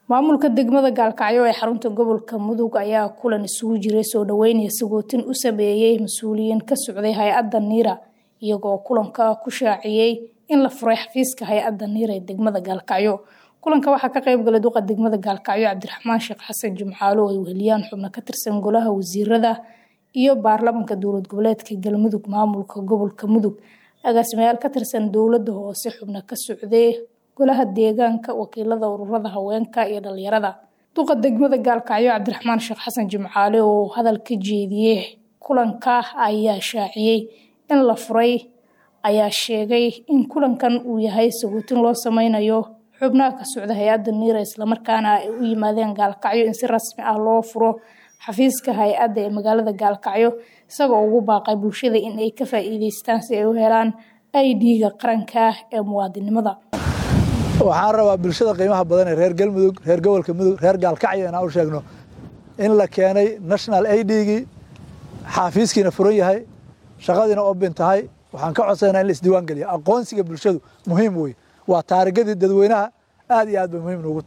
maamulka degmada gaalkacyo ee xarunta gobolka mudug ayaa kulan isugu jiray soo dhaweynaya sagootin u sameeyey mas-uuliyiin ka socday hay-adda niira iyagoo kulanka ku shaaciyey in la furay xafiiska hay-adda niira ee degmada gaalkacyo kulanka waxaa ka qayb galay duqa degmada gaalkacyo cabdiraxmaan sheekh xasan jimcaalo oo ay weheliyaan xubno ka tirsan golaha wasiirada iyo baarlamanka dowlad goboleedka galmudug maamulka gobolka mudug agaasimayaal ka tirsan dowladda hoose xubno ka socday golaha deegaanka wakiilada ururada haweenka iyo dhalinyarada duqa degmada gaalkacyo cabdiraxmaan sheekh xasan jimcaale oo hadal ka jeediyey kulanka ayaa shaaciyey in la furay ayaa sheegay in kulankan uu yahay sagootin loo sameynayo xubnaha ka socda hay-adda niira islamarkaana ay u yimaadeen gaalkacyo in si rasmi ah loo furo xafiiska hay-adda ee magaalada gaalkacyo isagoo ugu baaqay bulshada in ay ka faa-iideystaan si ay u helaan idga qaranka ee muwaadinimada waxaan rabaa bulshada qiimaha badan ee reer galmudug reer gobolka mudug reer gaalkacyo inaan u sheegno in la keenay national idgii xaafiiskiina furan yahay shaqadiina obin tahay waxaan ka codsanaa in la isdiiwaan geliya aqoonsiga bulshadu muhiim wey waa taarigadii dadweynaha aad iyo aad bay muhiim noogu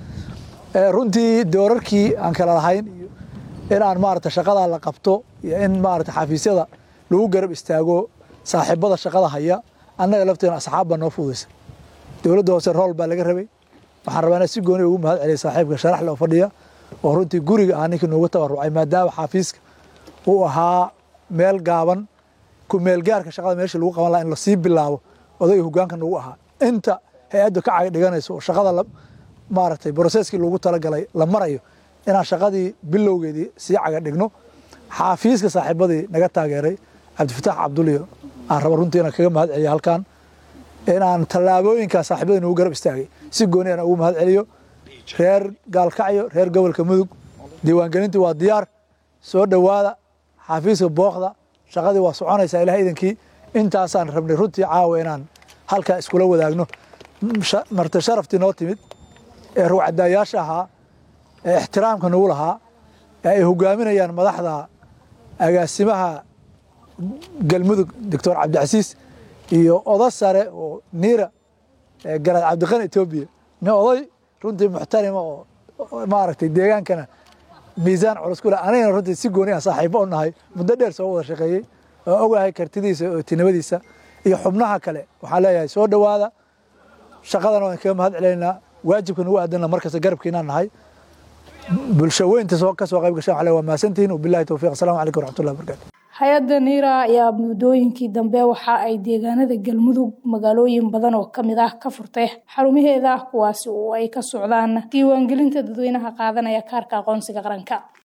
tahay runtii doorarkii aan kala lahayn iyo in aan maarata shaqadaa la qabto iyo in maarata xafiisyada lagu garab istaago saaxiibada shaqada haya annaga lafteena asxaab baa noo fududaysa dowladda hoose rool baa laga rabay waxaan rabaa inaan si gooni ugu mahad celiya saaxiibka sharaxle oo fadhiya oo runtii guriga ah ninkii noogu tabarucay maadaama xafiiska uu ahaa meel gaaban ku meelgaarka shaqada meesha lagu qaban laha in lasii bilaabo odayga hogaanka noogu ahaa inta hay-addu ka cag dhiganayso oo shaqada maaragtay broseskii loogu talagalay la marayo inaan shaqadii bilowgeedii sii caga dhigno xaafiiska saaxiibadii naga taageeray cabdifataax cabduliyo aan raba runtii inaan kaga mahad celiyo halkan inaan tallaabooyinkaa saaxiibadii nagu garab istaagay si gooni aan ugu mahad celiyo reer gaalkacyo reer gobolka mudug diiwaangelintii waa diyaar soo dhowaada xaafiiska booqda shaqadii waa soconaysaa ilaah idankii intaasaan rabnay runtii caawa inaan halkaa iskula wadaagno marti sharaftii noo timid ee ruwcadaayaasha ahaa ee ixtiraamka nagu lahaa ee ay hogaaminayaan madaxda agaasimaha galmudug doctor cabdicasiis iyo oda sare oo niira garaad cabdiqani etoobiya nin oday runtii muxtarima oo maaragtay deegaankana miisaan culus ku leh anigana runtii si gooni ah saaxiibo u nahay muddo dheer soo wada shaqeeyey oo ogahay kartidiisa oo tinimadiisa iyo xubnaha kale waxaan leeyahay soo dhowaada shaqadana waan kaga mahad celaynaa waajibka nagu aadanna markasta garabkiinaan nahay bulsho weynta ka soo qayb gashaan waa mahadsantihiin wabillahi towfiiq assalamu calaykum waraxmatullahi wabarakatu hay-adda niira ayaa muddooyinkii dambe waxa ay deegaanada galmudug magaalooyin badan oo kamid ah ka furtay xarumaheeda kuwaasi oo ay ka socdaan diiwaangelinta dadweynaha qaadanaya kaarka aqoonsiga qaranka